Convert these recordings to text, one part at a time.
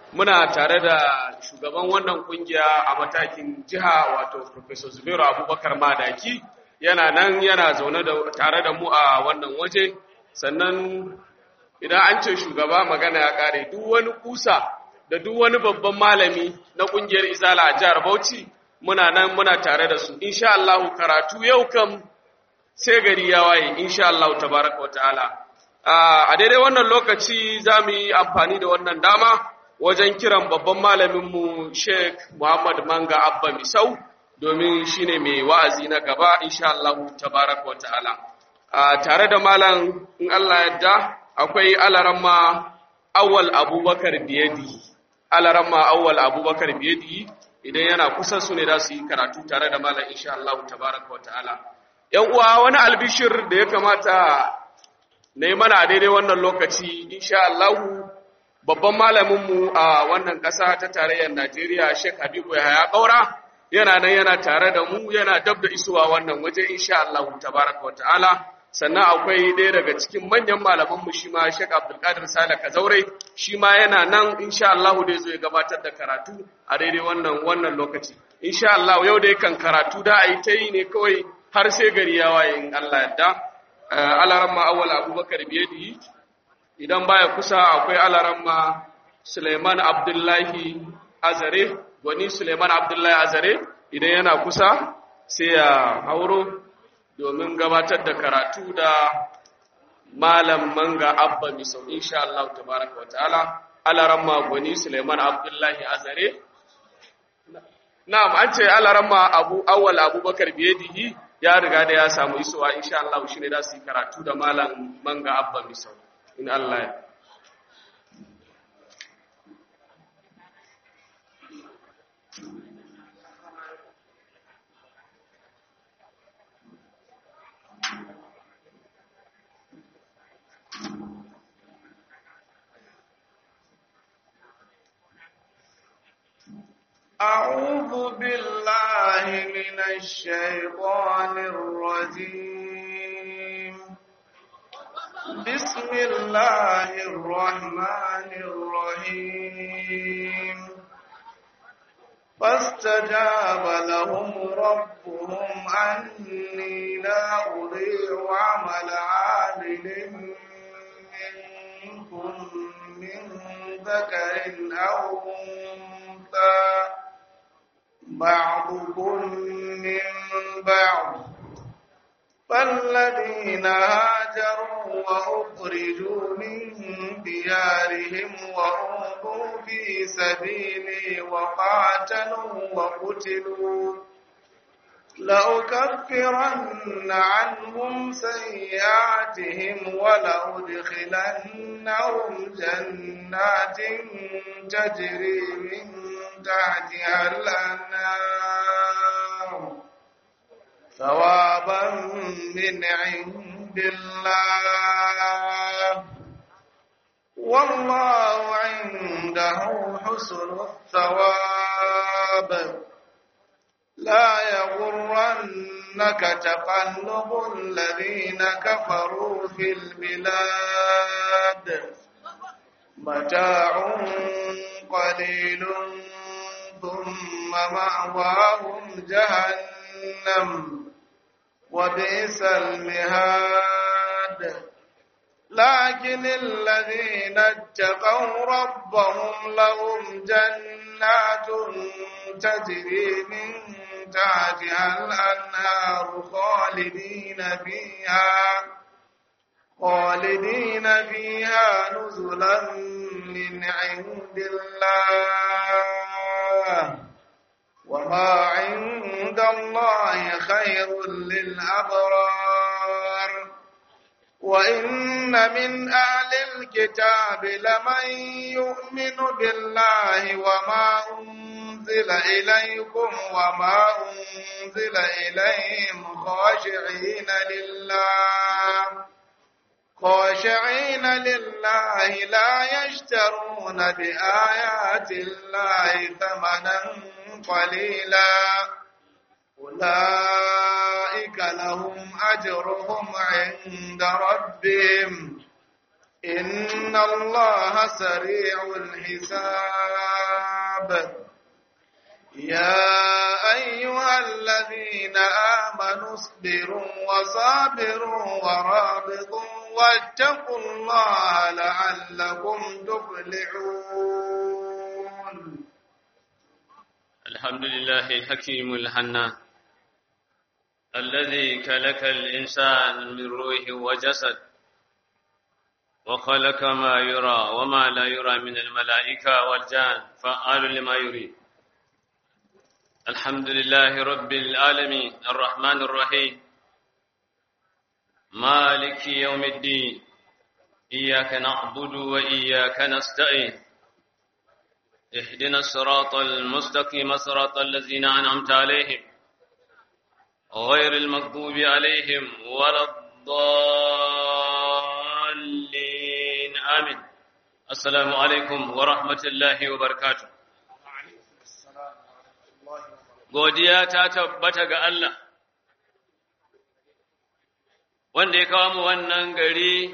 muna tare da shugaban wannan kungiya a matakin jiha wato Professor Zubairu Abubakar Madaki yana nan yana zaune da tare da mu a wannan waje sannan idan an ce shugaba magana ya kare duk wani kusa da duk wani babban malami na kungiyar Izala a jihar Bauchi muna nan muna tare da su insha Allah karatu yau kam sai gari ya waye insha Allah tabaraka wataala a daidai wannan lokaci za mu yi amfani da wannan dama wajen kiran babban malaminmu Sheikh Muhammad Manga Abba Misau domin shine mai wa'azi na gaba insha Allah tabaraka wa ta'ala tare da malam in Allah yadda akwai alaramma Awwal Abubakar Biyadi alaramma Awwal Abubakar Biyadi idan yana kusa su ne za su yi karatu tare da malam insha Allah tabaraka wa ta'ala yan uwa wani albishir da ya kamata na yi mana a daidai wannan lokaci insha Allah babban malaminmu a wannan ƙasa ta tarayyar Najeriya Sheikh Habibu Yahaya Kaura yana nan yana tare da mu yana dab da isowa wannan waje insha Allah tabaraka wa ta'ala sannan akwai ɗaya daga cikin manyan malamanmu shi ma Sheikh Abdulkadir Sale Kazaure shi ma yana nan insha Allah da zo ya gabatar da karatu a daidai wannan wannan lokaci insha Allah yau da kan karatu da ayi ta yi ne kawai har sai gari ya waye in Allah yadda alaramma awwal Abubakar biyadi idan baya kusa akwai alaramma Suleiman Abdullahi Azare wani Suleiman Abdullahi Azare idan yana kusa sai ya hauro domin gabatar da karatu da malam manga abba misau insha Allah tabaraka wa ta'ala alaramma gwani Suleiman Abdullahi Azare na'am an ce alaramma Abu Awwal Abubakar biyadihi ya riga da ya samu isowa insha Allah shine da su yi karatu da malam manga abba misau in Allah ya أعوذ بالله من الشيطان الرجيم بسم الله الرحمن الرحيم فاستجاب لهم ربهم أني لا أضيع عمل عامل منكم من ذكر أو أنثى بعضكم من بعض فالذين هاجروا وأخرجوا من ديارهم وأوذوا في سبيلي وقاتلوا وقتلوا لأكفرن عنهم سيئاتهم ولأدخلنهم جنات تجري من تحتها الأنهار ثوابا من عند الله والله عنده حسن الثواب لا يغرنك تقلب الذين كفروا في البلاد متاع قليل ثم مأواهم جهنم وبئس المهاد لكن الذين اتقوا ربهم لهم جنات تجري من تحتها الأنهار خالدين فيها خالدين فيها نزلا من عند الله وما عند الله خير للأبرار وإن من أهل الكتاب لمن يؤمن بالله وما أنزل إليكم وما أنزل إليهم خاشعين لله خاشعين لله لا يشترون بآيات الله ثمنا قليلا أولئك لهم أجرهم عند ربهم إن الله سريع الحساب يا أيها الذين آمنوا اصبروا وصابروا ورابطوا واتقوا الله لعلكم تفلحون الحمد لله الحكيم الحنان الذي كلك الإنسان من روح وجسد وخلق ما يرى وما لا يرى من الملائكة والجان فعال لما يريد الحمد لله رب العالمين الرحمن الرحيم مالك يوم الدين إياك نعبد وإياك نستعين اهدنا الصراط المستقيم صراط الذين أنعمت عليهم غير المغضوب عليهم ولا الضالين آمين السلام عليكم ورحمة الله وبركاته godiya ta tabbata ga Allah wanda ya kawo mu wannan gari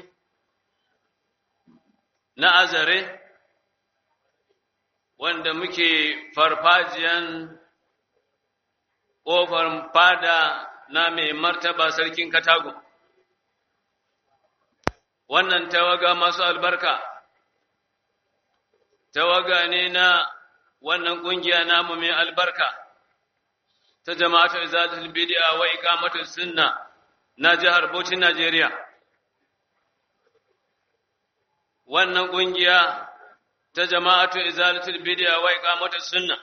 na azare wanda muke farfajiyan ƙofar fada na mai martaba sarkin katago wannan tawaga masu albarka tawaga ne na wannan ƙungiya namu mai albarka ta jama'atul izalatul bid'a wa iqamatus sunna na jihar Bauchi Najeriya wannan kungiya ta jama'atul izalatul bid'a wa iqamatus sunna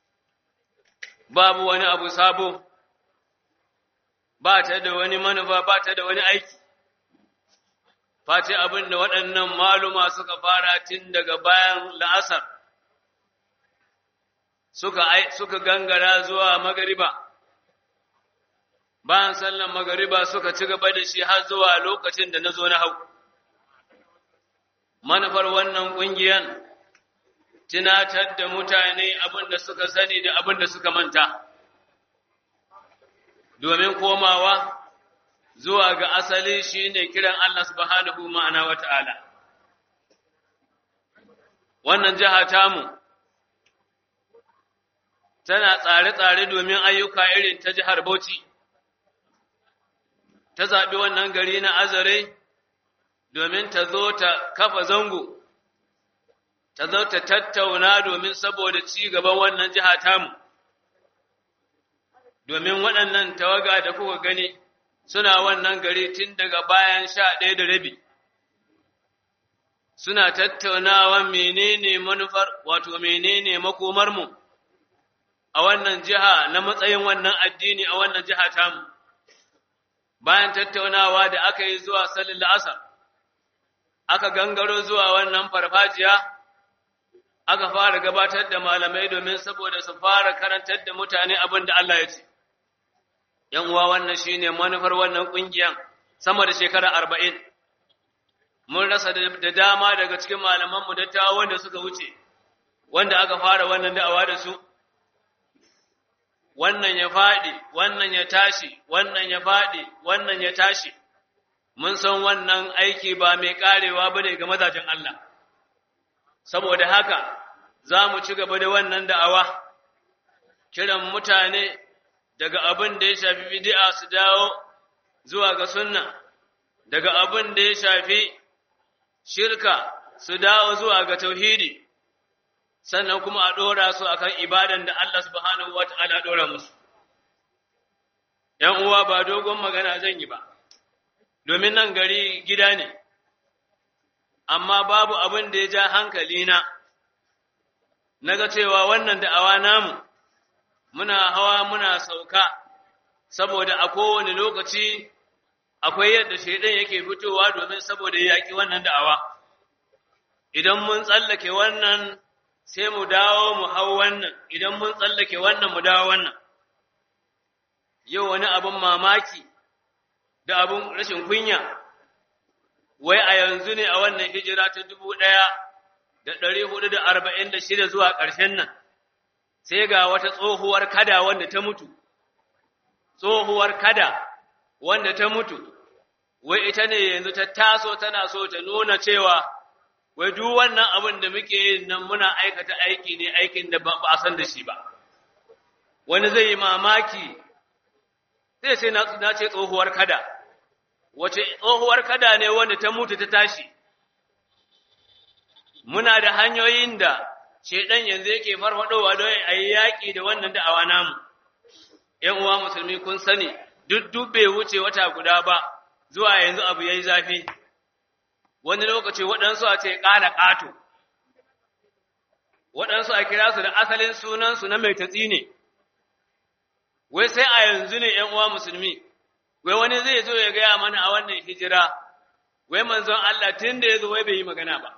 babu wani abu sabo ba ta da wani manufa ba ta da wani aiki face abin da waɗannan maluma suka fara tun daga bayan la'asar suka suka gangara zuwa magariba bayan sallan magariba suka ci gaba da shi har zuwa lokacin da na zo na hau manufar wannan ƙungiyan tunatar da mutane abin da suka sani da abin da suka manta domin komawa zuwa ga asali shine kiran Allah subhanahu ma'ana wata'ala wannan jiha tamu tana tsare-tsare domin ayyuka irin ta jihar Bauchi, ta zaɓi wannan gari na azare domin ta zo ta kafa zango, ta zo ta tattauna domin saboda ci gaban wannan jiha tamu, domin waɗannan tawaga da kuka gani suna wannan gari tun daga bayan sha ɗaya da rabi. Suna tattaunawa menene manufar, wato menene makomarmu. mu. a wannan jiha na matsayin wannan addini a wannan jiha tamu bayan tattaunawa da aka yi zuwa salin la'asar aka gangaro zuwa wannan farfajiya aka fara gabatar da malamai domin saboda su fara karantar da mutane abin da Allah ya ce yan uwa wannan shine manufar wannan kungiyan sama da shekara arba'in mun rasa da dama daga cikin malamanmu dattawa wanda suka wuce wanda aka fara wannan da'awa da su wannan ya faɗi, wannan ya tashi, wannan ya faɗi, wannan ya tashi, mun san wannan aiki ba mai ƙarewa ba ne ga mazajen Allah. Saboda haka, za mu ci gaba da wannan da'awa, kiran mutane daga abin da ya shafi bidi'a su dawo zuwa ga sunna, daga abin da ya shafi shirka su dawo zuwa ga tauhidi. sannan kuma a ɗora su a kan ibadan da Allah subhanahu wa ta'ala ɗora musu. ‘Yan uwa ba dogon magana zan yi ba, domin nan gari gida ne, amma babu abin da ya ja hankalina, na ga cewa wannan da'awa namu, muna hawa muna sauka, saboda a kowane lokaci akwai yadda shaidan yake fitowa domin saboda yaƙi wannan da'awa. Idan mun tsallake wannan sai mu dawo mu hau wannan idan mun tsallake wannan mu dawo wannan yau wani abin mamaki da abin rashin kunya wai a yanzu ne a wannan hijira ta dubu ɗaya da ɗari hudu da arba'in da shida zuwa ƙarshen nan sai ga wata tsohuwar kada wanda ta mutu tsohuwar kada wanda ta mutu wai ita ne yanzu ta taso tana so ta nuna cewa wai duk wannan abin da muke yin nan muna aikata aiki ne aikin da ba a san da shi ba wani zai yi mamaki zai sai na ce tsohuwar kada wace tsohuwar kada ne wanda ta mutu ta tashi muna da hanyoyin da shedan yanzu yake farfadowa don a yi yaƙi da wannan da'awa namu ‘yan uwa musulmi kun sani duk duk bai wuce wata guda ba zuwa yanzu abu ya yi zafi wani lokaci waɗansu a ce ƙala ƙato waɗansu a kira su da asalin sunansu na mai tatsi ne wai sai a yanzu ne ‘yan uwa musulmi wai wani zai zo ya gaya mana a wannan hijira wai manzon Allah tun da ya zo wai bai yi magana ba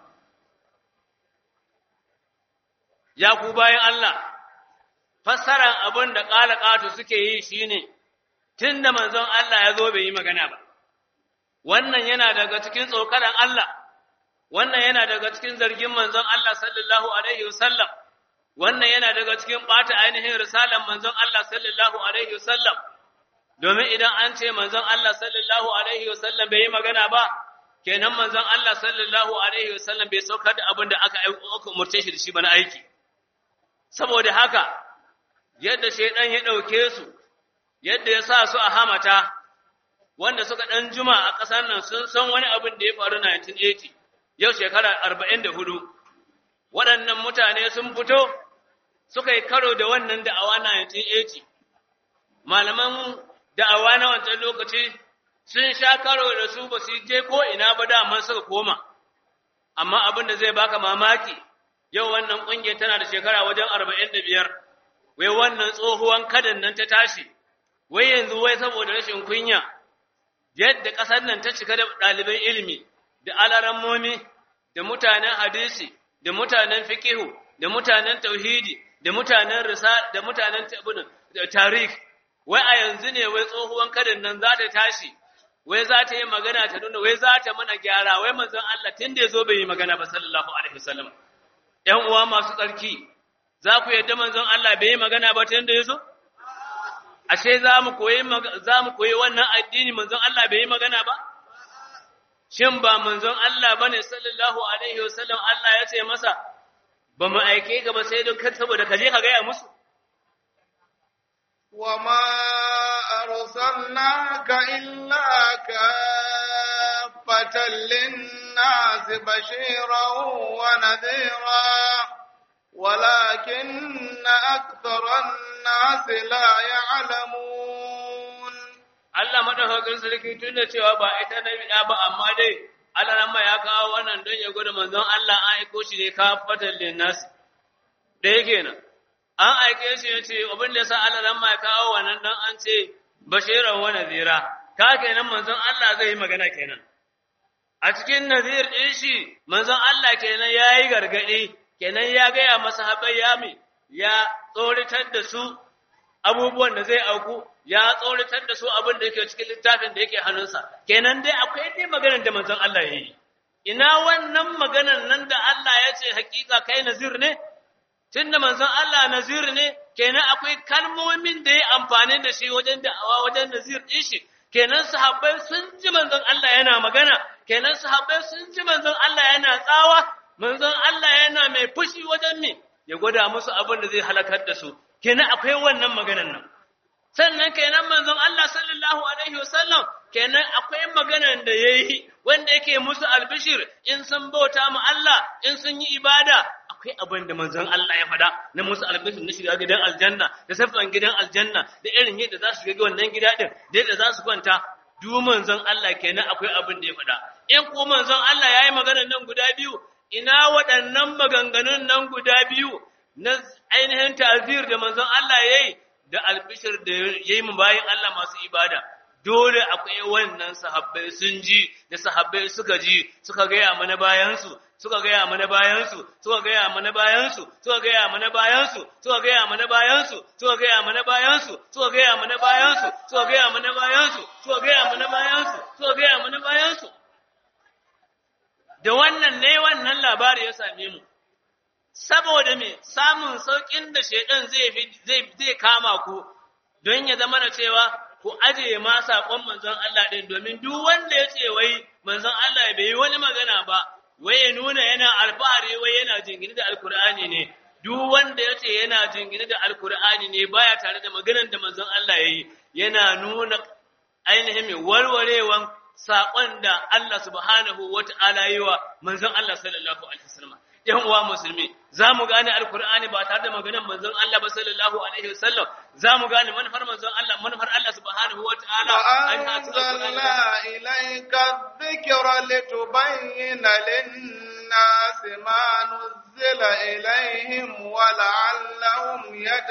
ya ku bayan Allah fassaran abin da ƙala ƙato suke yi shine tun da manzon Allah ya zo bai yi magana ba wannan yana daga cikin tsokaran Allah wannan yana daga cikin zargin manzon Allah sallallahu alaihi wasallam wannan yana daga cikin ɓata ainihin risalan manzon Allah sallallahu alaihi wasallam domin idan an ce manzon Allah sallallahu alaihi wasallam bai yi magana ba kenan manzon Allah sallallahu alaihi wasallam bai saukar da abin da aka aka umurce shi da shi ba na aiki saboda haka yadda shaidan ya ɗauke su yadda ya sa su a hamata wanda suka ɗan juma a ƙasar nan sun san wani abin da ya faru 1980 yau shekara 44 waɗannan mutane sun fito suka yi karo da wannan da'awa 1980 malaman da'awa na wancan lokaci sun sha karo da su ba su je ko ina ba daman suka koma amma abin da zai baka mamaki yau wannan ƙungiyar tana da shekara wajen 45 wai wannan tsohuwan kadan nan ta tashi wai yanzu wai saboda rashin kunya yadda ƙasar nan ta cika da ɗaliban ilimi da alarammomi da mutanen hadisi da mutanen fikihu da mutanen tauhidi da mutanen risa da mutanen tarih wai a yanzu ne wai tsohuwan kadan nan za ta tashi wai za ta yi magana ta nuna wai za ta mana gyara wai manzon Allah tun da ya zo bai yi magana ba sallallahu alaihi wasallam ƴan uwa masu tsarki za ku yadda manzon Allah bai yi magana ba tun da ya zo ashe za mu koyi za mu koyi wannan addini manzon Allah bai yi magana ba shin ba manzon Allah bane sallallahu alaihi wasallam Allah ya ce masa ba mu aike ka ba sai don kan saboda ka je ka gaya musu وما أرسلناك إلا كافة للناس بشيرا ونذيرا ولكن أكثر الناس لا يعلمون Allah madaukakin sarki tun da cewa ba ita na biɗa ba amma dai Allah nan ya kawo wannan don ya gwada manzon Allah an aiko shi ne kafatan linnas da yake nan an aike shi ya ce abin da ya sa Allah nan ya kawo wannan don an ce bashiran wa nazira ka kenan manzon Allah zai yi magana kenan a cikin nazir ɗin shi manzon Allah kenan ya yi gargaɗi kenan ya gaya masa haɓai ya mi ya tsoritar da su abubuwan da zai auku ya tsoritar da su abin da yake cikin littafin da yake hannunsa kenan dai akwai dai maganar da manzon Allah ya yi ina wannan maganar nan da Allah ya ce hakika kai nazir ne tunda manzon Allah nazir ne kenan akwai kalmomin da ya amfani da shi wajen da'awa wajen nazir din shi kenan sahabbai sun ji manzon Allah yana magana kenan sahabbai sun ji manzon Allah yana tsawa manzon Allah yana mai fushi wajen me ya gwada musu abin da zai halakar da su kenan akwai wannan maganar nan sannan kenan manzon Allah sallallahu alaihi wasallam kenan akwai maganar da yayi wanda yake musu albishir in sun bauta mu Allah in sun yi ibada akwai abin da manzon Allah ya faɗa na musu albishir na shiga gidan aljanna da safan gidan aljanna da irin yadda za su shiga wannan gida din da yadda za su kwanta duk manzon Allah kenan akwai abin da ya faɗa in ko manzon Allah yayi maganar nan guda biyu ina waɗannan maganganun nan guda biyu na ainihin ta'zir da manzon Allah yayi da albishir da yayi mu bayin Allah masu ibada dole akwai wannan sahabbai sun ji da sahabbai suka ji suka gaya mana bayansu suka gaya mana bayansu suka gaya mana bayansu suka gaya mana bayansu suka gaya mana bayansu suka gaya mana bayansu suka gaya mana bayansu suka gaya mana bayansu suka gaya mana bayansu suka gaya mana bayansu da wannan ne wannan labari ya same mu saboda me samun saukin da shedan zai zai zai kama ku don ya zama da cewa ku aje ma saƙon manzon Allah ɗin domin duk wanda ya ce wai manzon Allah bai yi wani magana ba wai ya nuna yana alfahari wai yana jingini da alkur'ani ne duk wanda ya ce yana jingini da alkur'ani ne baya tare da maganar da manzon Allah ya yi yana nuna ainihin mai warwarewan saƙon da Allah subhanahu wa ta'ala yi wa manzon Allah sallallahu alaihi wasallam ‘yan uwa musulmi, za mu gane Alkur'ani ba tare da maganar manzon Allah ba sallallahu Alaihi wasallam, za mu gane manufar manzon Allah, manufar Allah subhanahu wa ta'ala. وأنزلنا إليك الذكر لتبين للناس ما نزل إليهم ولعلهم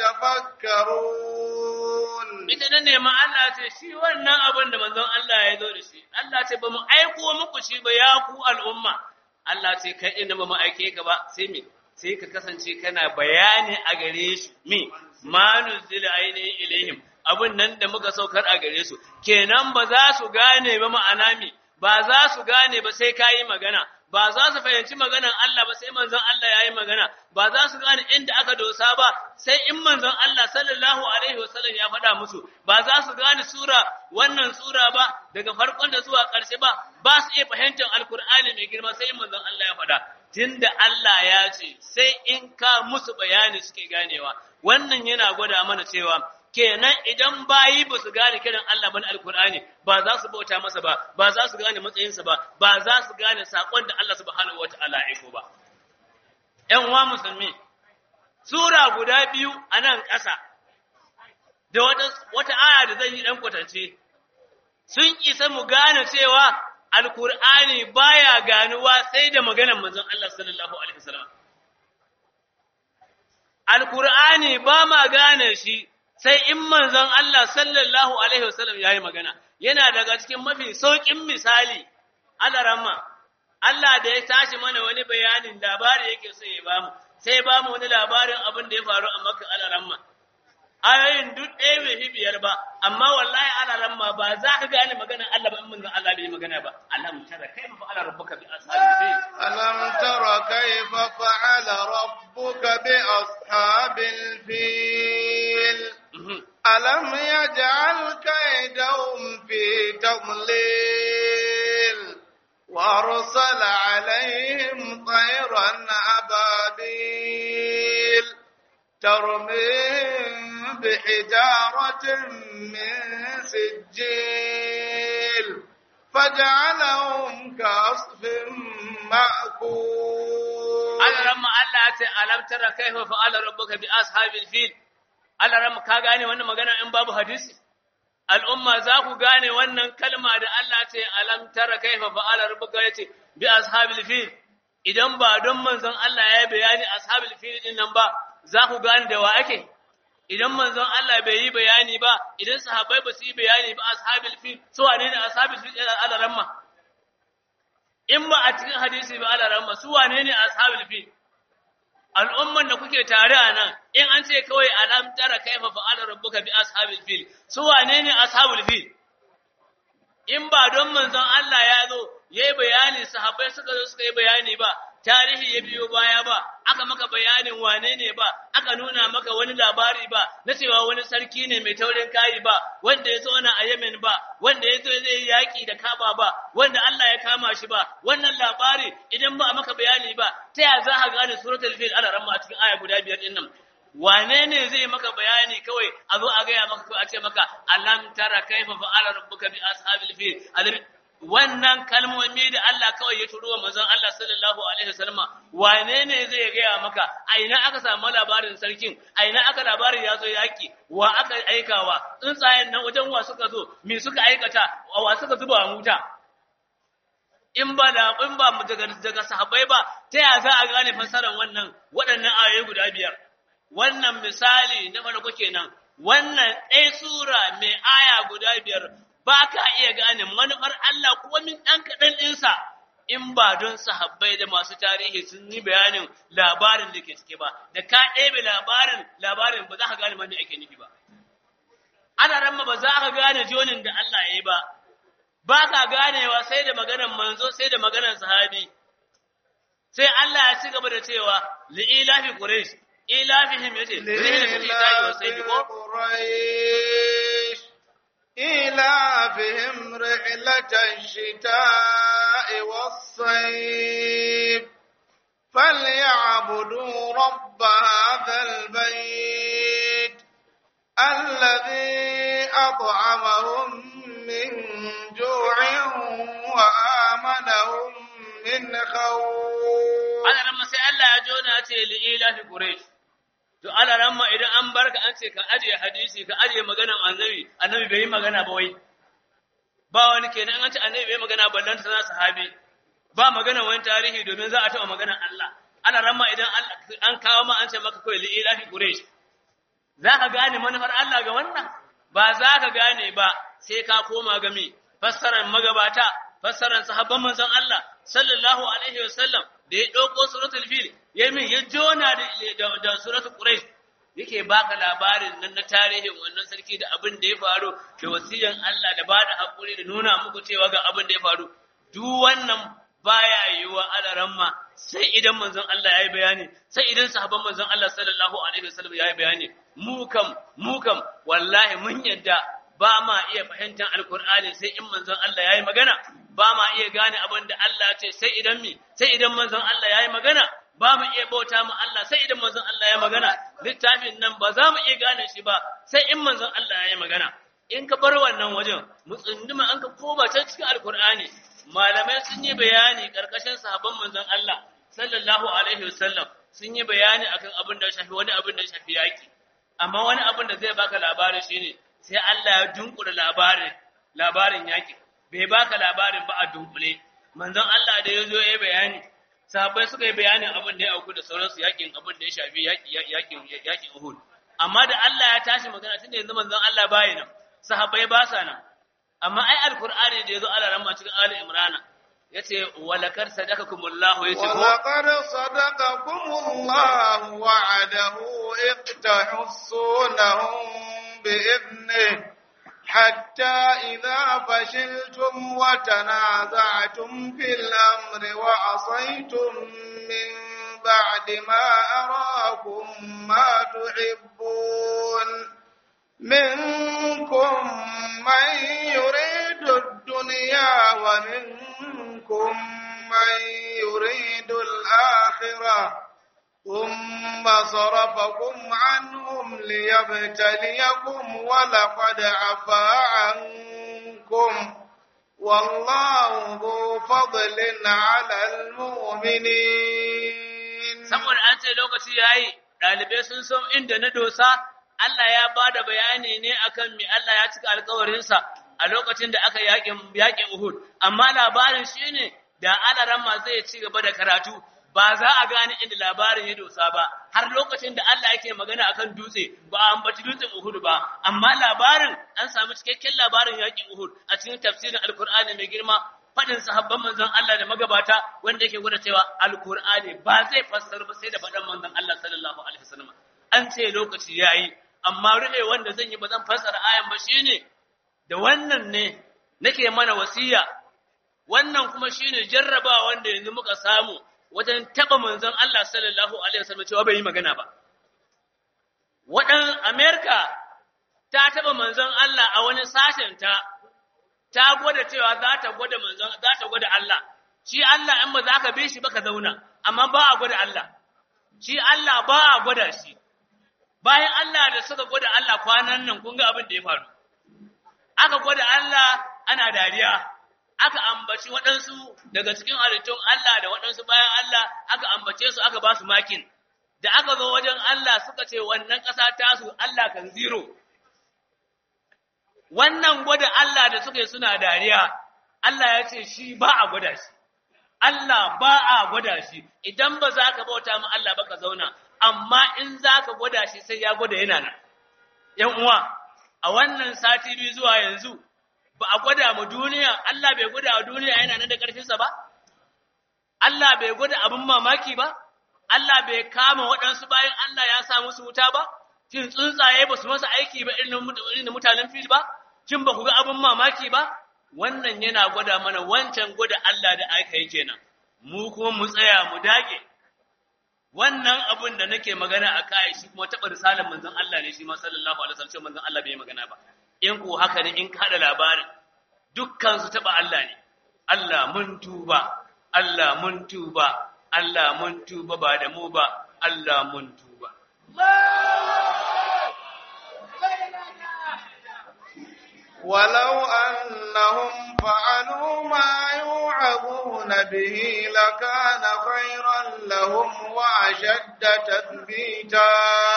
يتفكرون Ita nan ne ma Allah ce shi wannan abin da manzon Allah ya zo da shi, Allah ce ba mu aiko muku shi ba ya ku al'umma. Allah ce kai inda ba mu aike ka ba sai me sai ka kasance kana bayani a gare shi me ma nuzila ainihin ilaihim abun nan da muka saukar a gare su kenan ba za su gane ba ma'ana me ba za su gane ba sai kayi magana ba za su fahimci maganan Allah ba sai manzon Allah yayi magana ba za su gane inda aka dosa ba sai in manzon Allah sallallahu alaihi wasallam ya faɗa musu ba za su gane sura wannan sura ba daga farkon da zuwa ƙarshe ba ba su iya fahimtar alkur'ani mai girma sai in manzon Allah ya faɗa tunda Allah ya ce sai in ka musu bayani suke ganewa wannan yana gwada mana cewa kenan idan bayi ba su gane kiran Allah bane alkur'ani ba za su bauta masa ba ba za su gane matsayinsa ba ba za su gane sakon da Allah subhanahu wataala ya aiko ba ƴan uwa musulmi sura guda biyu a nan ƙasa da wata wata aya da zan yi dan kwatance sun isa mu gane cewa alkur'ani baya ganuwa sai da maganar manzon Allah sallallahu alaihi wasallam alkur'ani ba ma gane shi sai in manzon Allah sallallahu alaihi wasallam yayi magana yana daga cikin mafi saukin misali alarama Allah da ya tashi mana wani bayanin labari yake so ya bamu sai ba mu wani labarin abin da ya faru a Makka alarama ayoyin duk ɗaya bai fi biyar ba amma wallahi alarama ba za ka gane maganar Allah ba in manzon Allah bai magana ba alam tara kaifa fa'ala rabbuka bi ashabil ألم تر كيف فعل ربك بأصحاب الفيل ألم يجعل كيدهم في تضليل وأرسل عليهم طيرا أبابيل ترميهم بحجارة من سجيل فجعلهم كعصف مأكول Alaramma Allah ya ce alam tara kaifa fa'ala rabbuka bi ashabil fil Alaramma ka gane wannan magana in babu hadisi al'umma za ku gane wannan kalma da Allah ce alam tara kaifa fa'ala rabbuka yace bi ashabil fil idan ba don manzon Allah ya bayani ashabil fil din nan ba za ku gane da wa ake idan manzon Allah bai yi bayani ba idan sahabbai ba su yi bayani ba ashabil fil su wane ne ashabil fil alaramma in ba a cikin hadisi ba ala rahma su wane ne ashabul fil al'umman da kuke tare a nan in an ce kawai alam tara kaifa fa'ala rabbuka bi ashabil fil su wane ne ashabul fil in ba don manzon Allah ya zo yayi bayani sahabbai suka zo suka yi bayani ba tarihi ya biyo baya ba aka maka bayanin wane ne ba aka nuna maka wani labari ba na cewa wani sarki ne mai taurin kayi ba wanda ya zauna a Yemen ba wanda ya zo zai yaki da Kaba ba wanda Allah ya kama shi ba wannan labari idan ba a maka bayani ba ta ya za ka gane suratul fil ala ramma a cikin aya guda biyar din nan wane ne zai maka bayani kawai a zo a gaya maka kawai a ce maka alam tara kaifa fa'ala rabbuka bi ashabil fil wannan kalmomi da Allah kawai ya turo wa manzon Allah sallallahu alaihi wasallam wane ne zai gaya maka a ina aka samu labarin sarkin a ina aka labarin ya zo yaki wa aka aikawa tsuntsayen nan wajen wa suka zo me suka aikata wa suka zuba muta in ba da in ba mu daga daga sahabbai ba ta ya za a gane fasaran wannan waɗannan ayoyi guda biyar wannan misali na farko kenan wannan ɗaya sura mai aya guda biyar ba ka iya gane manufar Allah kuma min ɗan kaɗan ɗinsa in ba don sahabbai da masu tarihi sun yi bayanin labarin da ke cike ba, da ka ɗebe labarin labarin ba za ka gane wanda ake nufi ba. Ana ramma ba za ka gane jonin da Allah ya yi ba, ba ka ganewa sai da maganar manzo sai da maganar sahabi. Sai Allah ya ci gaba da cewa li'ilafi Quraysh, ilafihim yace, rihla fi tayi wa sai ko? إيلافهم رحلة الشتاء والصيف فليعبدوا رب هذا البيت الذي أطعمهم من جوع وآمنهم من خوف ana ran sai Allah ya jona ce li ilahi quraish to ana ran ma idan an barka an ce ka aje hadisi ka aje maganan annabi annabi bai yi magana ba wai ba wani kenan an ce annabi bai yi magana ballan sana sahabi ba magana wani tarihi domin za a taɓa maganan Allah ana ran ma idan an kawo ma an ce maka kai li ilahi quraish za ka gane manufar Allah ga wannan ba za ka gane ba sai ka koma ga mi fassarar magabata fassarar sahabban manzon Allah sallallahu alaihi wasallam da ya ɗauko suratul fil ya min ya jona da da suratul quraish yake baka labarin nan na tarihin wannan sarki da abin da ya faru da wasiyan Allah da bada hakuri da nuna muku cewa ga abin da ya faru duk wannan baya yiwa alaramma sai idan manzon Allah yayi bayani sai idan sahabban manzon Allah sallallahu alaihi wasallam yayi bayani mu kam mu kam wallahi mun yadda ba ma iya fahimtar alkur'ani sai in manzon Allah yayi magana ba ma iya gane abin da Allah ya ce sai idan mi sai idan manzon Allah yayi magana ba mu iya bauta mu Allah sai idan manzon Allah ya magana littafin nan ba za mu iya gane shi ba sai in manzon Allah yayi magana in ka bar wannan wajen mu tsunduma an ka koma can cikin alkur'ani malamai sun yi bayani karkashin sahabban manzon Allah sallallahu alaihi wasallam sun yi bayani akan abin da ya shafi wani abin da ya shafi yaki amma wani abin da zai baka labari shine sai Allah ya dunkula labarin labarin yaki bai baka labarin ba a dunkule manzon Allah da yazo ya bayani sahabbai suka yi bayanin abin da ya auku da sauransu yakin abin da ya shafi yakin yakin Uhud amma da Allah ya tashi magana tunda yanzu manzon Allah bai nan sahabbai ba sa nan amma ai alqur'ani da yazo Allah ramma cikin ali imrana yace walakar sadakakumullahu yace ko ولقد صدقكم الله وعده إذ تحصونهم بإذنه حتى إذا فشلتم وتنازعتم في الأمر وعصيتم من بعد ما أراكم ما تحبون منكم من يريد الدنيا ومنكم من يريد الآخرة ثم صرفكم عنهم ليبتليكم ولقد عفا عنكم والله ذو فضل على المؤمنين saboda an ce lokaci yayi dalibai sun san inda na dosa Allah ya bada bayani ne akan me Allah ya cika alƙawarinsa a lokacin da aka yakin yakin Uhud amma labarin shine da alaramma zai ci gaba da karatu ba za a gane inda labarin ya dosa ba har lokacin da Allah yake magana akan dutse ba a ambaci dutsen Uhud ba amma labarin an samu cikakken labarin yakin Uhud a cikin tafsirin Alkur'ani mai girma fadin sahabban manzon Allah da magabata wanda yake gwada cewa Alkur'ani ba zai fassara ba sai da fadan manzon Allah sallallahu alaihi wasallam an ce lokaci yayi amma rufe wanda zan yi ba zan fassara ayan ba shine da wannan ne nake mana wasiya wannan kuma shine jarrabawa wanda yanzu muka samu wajen taba manzon Allah sallallahu alaihi wasallam cewa bai yi magana ba wadan America ta taba manzon Allah a wani sashen ta ta gwada cewa za ta gwada manzon za ta gwada Allah shi Allah in ba za ka bi shi ba ka zauna amma ba a gwada Allah shi Allah ba a gwada shi bayan Allah da suka gwada Allah kwanan nan kun ga abin da ya faru aka gwada Allah ana dariya aka ambaci waɗansu daga cikin halittun Allah da waɗansu bayan Allah aka ambace su aka ba su makin da aka zo wajen Allah suka ce wannan ƙasa tasu Allah kan zero wannan gwada Allah da suka yi suna dariya Allah ya ce shi ba a gwada shi Allah ba a gwada shi idan ba za ka bauta mu Allah ba ka zauna amma in za ka gwada shi sai ya gwada yana nan ‘yan uwa a wannan sati biyu zuwa yanzu ba a gwada mu duniya, Allah bai gwada wa duniya yana nan da ƙarfinsa ba? Allah bai gwada abin mamaki ba? Allah bai kama waɗansu bayan Allah ya sa musu wuta ba? Shin tsuntsaye ba su masa aiki ba irin da mutanen fil ba? Shin ba ku ga abin mamaki ba? Wannan yana gwada mana wancan gwada Allah da aka yi kenan. Mu kuma mu tsaya mu dage. Wannan abin da nake magana a kai shi kuma taɓa risalar manzon Allah ne shi ma sallallahu alaihi wasallam manzon Allah bai magana ba. in ku haka ne in kada labarin dukkan su taba Allah ne Allah mun tuba Allah mun tuba Allah mun tuba ba da mu ba Allah mun tuba ولو أنهم فعلوا ما يوعظون به لكان خيرا لهم وأشد تثبيتا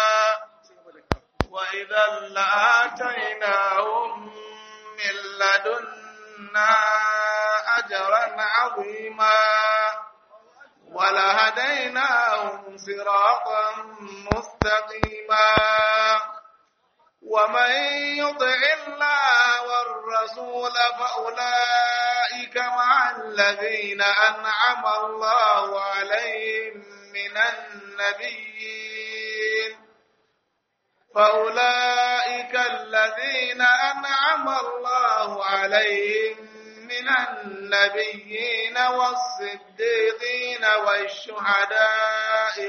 وإذا لآتيناهم من لدنا أجرا عظيما ولهديناهم صراطا مستقيما ومن يطع الله والرسول فأولئك مع الذين أنعم الله عليهم من النبيين فأولئك الذين أنعم الله عليهم من النبيين والصديقين والشهداء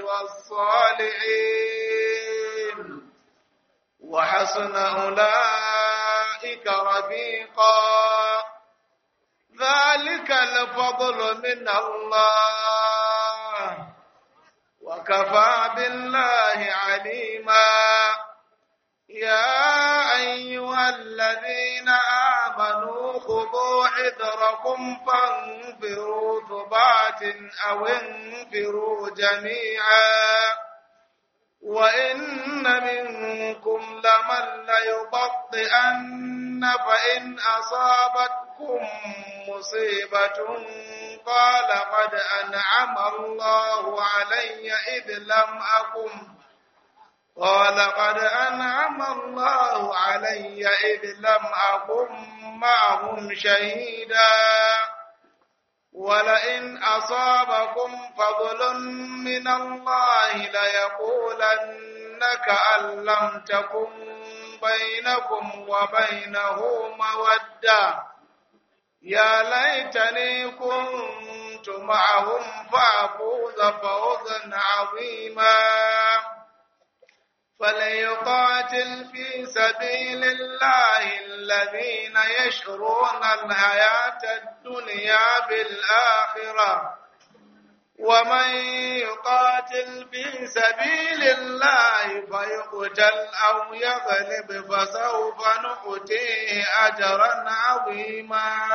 والصالحين وحسن أولئك رفيقا ذلك الفضل من الله وكفى بالله عليما يا أيها الذين آمنوا خذوا حذركم فانفروا ثبات أو انفروا جميعا وإن منكم لمن ليبطئن فإن أصابتكم مصيبة قال قد أنعم الله علي إذ لم أكن قال قد أنعم الله علي إذ لم أكن معهم شهيدا ولئن أصابكم فضل من الله ليقولن كأن لم تكن بينكم وبينه مودة يا ليتني كنت معهم فأفوز فوزا عظيما فليقاتل في سبيل الله الذين يشرون الحياة الدنيا بالآخرة ومن يقاتل في سبيل الله فيقتل أو يغلب فسوف نؤتيه أجرا عظيما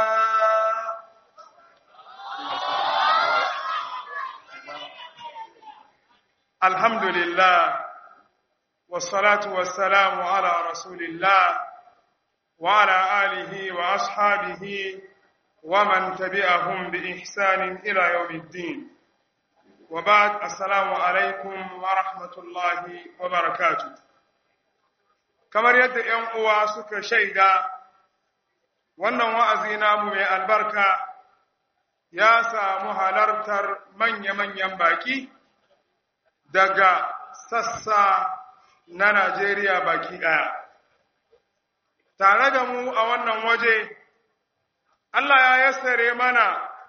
الحمد لله والصلاة والسلام على رسول الله وعلى آله وأصحابه ومن تبعهم بإحسان إلى يوم الدين وبعد السلام عليكم ورحمة الله وبركاته kamar yadda ‘yan uwa suka shaida wannan wa'azi namu mai albarka ya samu halartar manya-manyan baƙi daga sassa na Najeriya baki ɗaya. Tare da mu a wannan waje, Allah ya yassare mana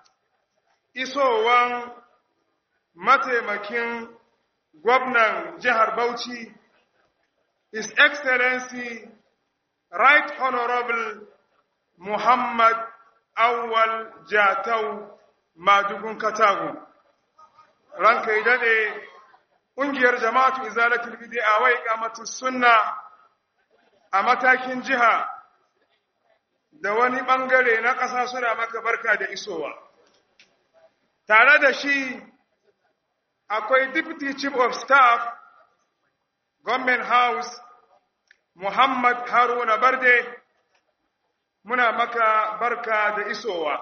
isowan mataimakin gwamnan jihar Bauchi, His Excellency Right Honorable Muhammad Awwal Jatau Madugun Katago. Ranka yi daɗe ƙungiyar jama'atu izalatul bid'a wa iqamatu sunna a matakin jiha da wani bangare na ƙasa suna maka barka da isowa tare da shi akwai deputy chief of staff government house muhammad haruna barde muna maka barka da isowa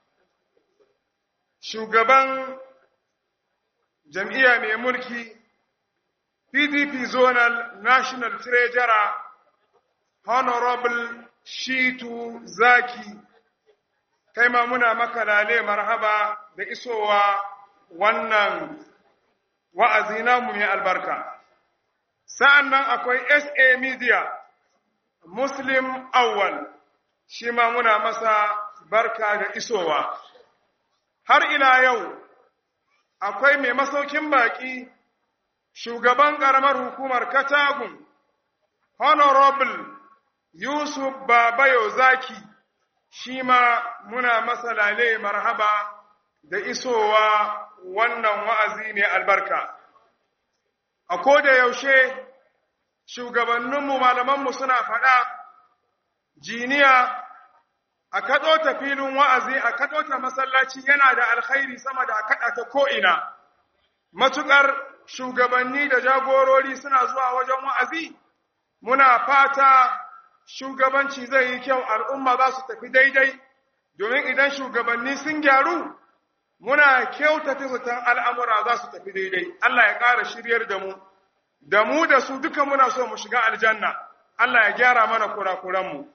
shugaban jam'iyya mai mulki PDP Zonal National Treasurer Honorable Shitu Zaki, kai ma muna maka lale marhaba da isowa wannan wa'azi namu mai albarka. Sa'an nan akwai SA Media, Muslim Awwal, shi ma muna masa barka da isowa. Har ila yau, akwai mai masaukin baƙi shugaban ƙaramar hukumar Katagun, Honorable Yusuf Babayo Zaki shi ma muna masa lale marhaba da isowa wannan wa'azi mai albarka. A koda yaushe shugabanninmu malamanmu suna faɗa jiniya a kaɗo ta filin wa'azi a kaɗo ta masallaci yana da alkhairi sama da a kaɗa ta ko'ina. Matuƙar shugabanni da jagorori suna zuwa wajen wa'azi, muna fata shugabanci zai yi kyau al'umma za su tafi daidai, domin idan shugabanni sun gyaru, muna kyautata zaton al'amura za su tafi daidai. Allah ya ƙara shiryar da mu, da mu da su duka muna so mu shiga aljanna, Allah ya gyara mana kurakuranmu.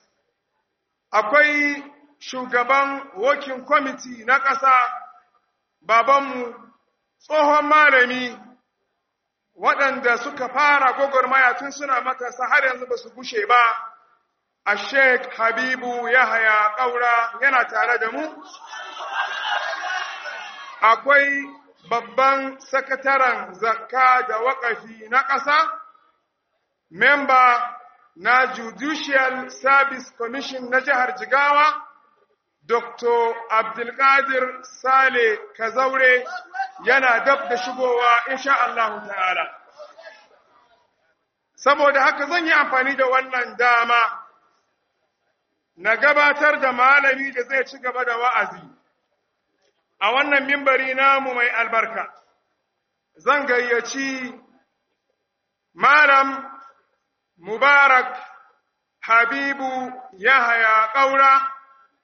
Akwai shugaban working committee na ƙasa, babanmu, tsohon malami, waɗanda suka fara gwagwarmaya tun suna matasa har yanzu ba su gushe ba, a Sheikh Habibu Yahaya ƙaura yana tare da mu. Akwai babban sakataren zakka da waƙafi na ƙasa, memba na Judicial Service Commission na jihar Jigawa, Dr. Abdulkadir Sale Kazaure yana dab da shigowa insha Allah ta'ala. Saboda haka zan yi amfani da wannan dama na gabatar da malami da zai ci gaba da wa'azi a wannan mimbari namu mai albarka. Zan gayyaci Malam Mubarak Habibu Yahaya ƙaura